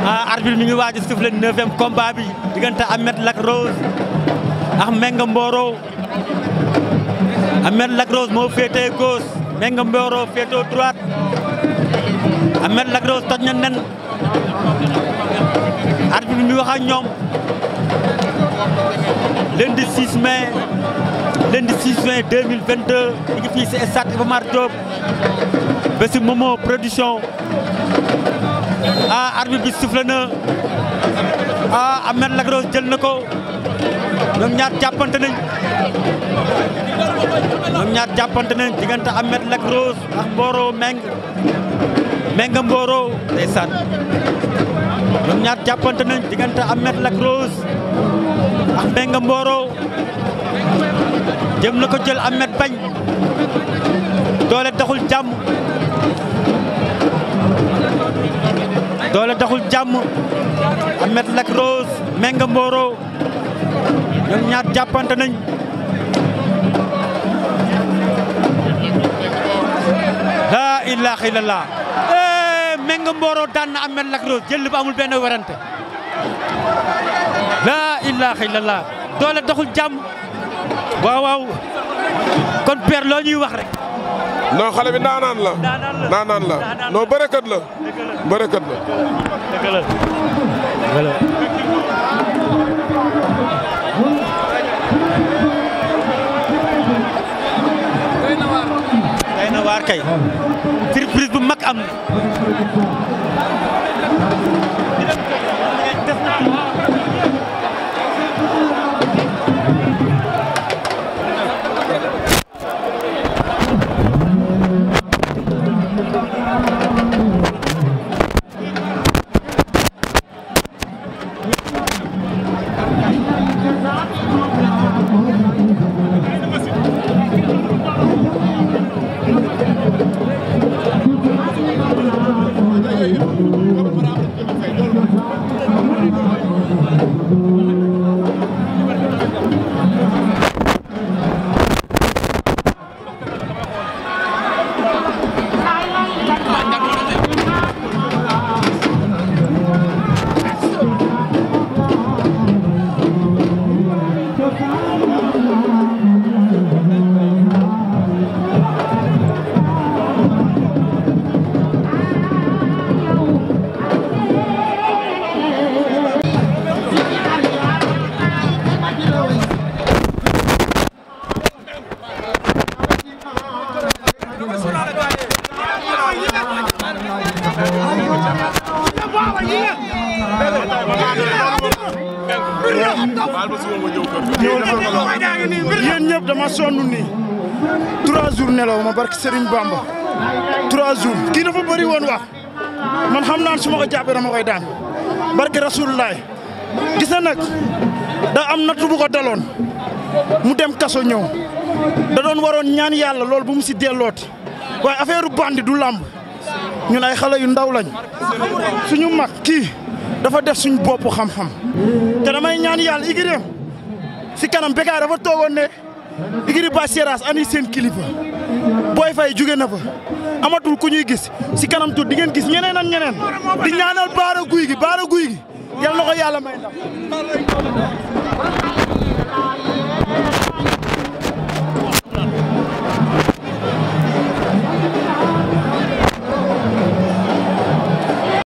ah arbitre mi ngi waaj a siffler neuvième combat bi diggante Ahmed Lac Rose ak Menga Mboro Ahmed Lac Rose moo féetee gauche Menga Mboro féetee droite Ahmed Lac Rose toj na nen arbitre bi mi wax ak ñoom lundi 6 mai lundi 6 mai 2022 ñu ngi fii si stade Iba Mar Diop ba si Momo production ah arbitre bi sifflé na ah Ahmed Lac Rose jël na ko ñoom ñaar jàppante nañ ñoom ñaar jàppante nañ diggante Ahmed Lac Rose ak Mboro Meng Menga Mboro ndeysaan ñoom ñaar jàppante nañ diggante Ahmed Lac Rose ak Menga Mboro jëm na ko jël Ahmed bañ doole taxul jàmm doole taxul jàmm Ahmed Lac Rose Menga Mboro ñoom ñaar jàppante nañ laa ilaaha illallah eh Menga Mboro daan na Ahmed Lac Rose jël ba amul benn werante laa ilaaha illallah doole taxul jàmm waaw waaw kon père loo ñuy wax rek. non xale bi naanaan la. naanaan la non bërëkkat la. bërëkkat la. dëgg la dëgg la. day na waar kay. surprise bu mag am na. yéen ñëpp dama sonn nii trois jours nelaw ma barki Serigne Bamba trois jours kii dafa bëri woon wax man xam naan su ma ko jàppee dama koy daan barki Rasulullah gis na nag da am nattu bu ko daloon mu dem kaso ñëw da doon waroon ñaan yàlla loolu bu mu si dellooti waaye affaire bandi du làmb ñun ay xale yu ndaw lañ suñu mag kii dafa def suñ bopp xam-xam te damay ñaan yàlla igiréem si kanam Bécaye dafa toogoon ne igiri ba Seras ani seen kilifa booy fay jóge na fa amatul ku ñuy gis si kanam tuut di ngeen gis ñeneen ak ñeneen di ñaanal baara guy gi baara guy gi yal na ko yàlla may ndam